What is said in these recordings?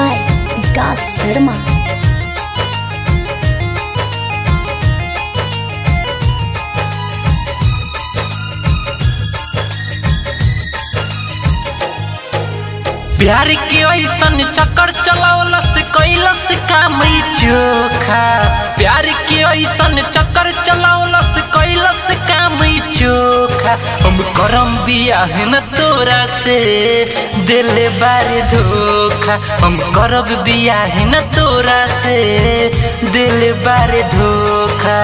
by Vikas Sharma. प्यार के ऐसन चक्कर चलावलस कैलस काम ई चोखा प्यार के ऐसन चक्कर चलावलस कैलस काम ई चोखा हम करम बियाह न तोरा से दिल बारे धोखा हम करब बियाह न तोरा से दिल बारे धोखा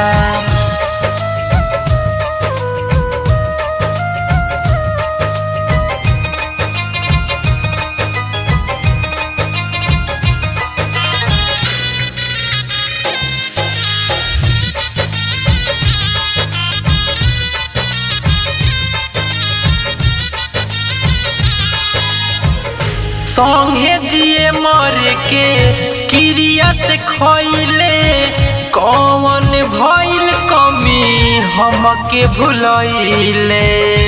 संगे जिए मर के किरियत खैले कौन भइल कमी हमके भुलैले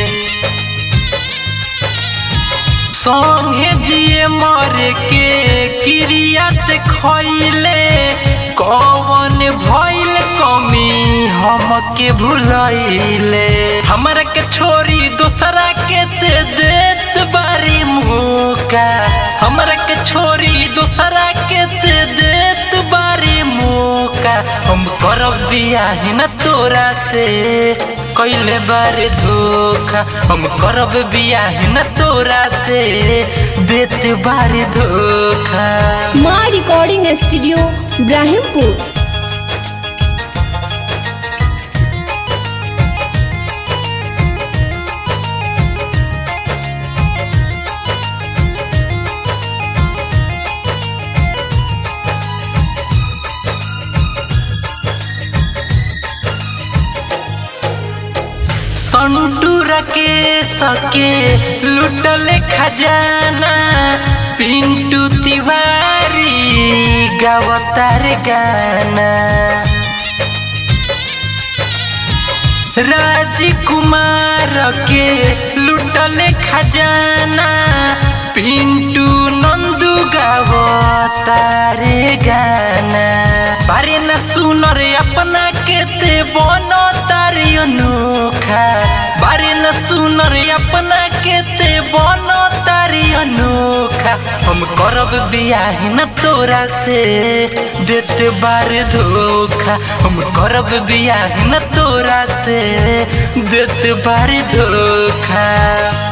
संगे जिए मर के किरियत खैले कौन भइल कमी हमके भुलैले हमरा के छोरी दूसरा के दे देत बारी मुका हमरा के छोरी दूसरा के दे देत बारी मुका हम करब बियाह न तोरा से कैले बारे धोखा हम करब बियाह न तोरा से देत बारे धोखा Ma Recording Studio, Brahimpur. संटूरा के सके लुटले खजाना पिंटू तिवारी गावतार गाना राजकुमार के लुटले खजाना पिंटू नंदू गावतारे गाना बारे न सुन रे अपना के ते बनो तारी अनोखा बारे न सुन रे अपना के ते बनो तारी अनोखा हम करब बियाह न तोरा से देत बार धोखा हम करब बियाह न तोरा से देत बार धोखा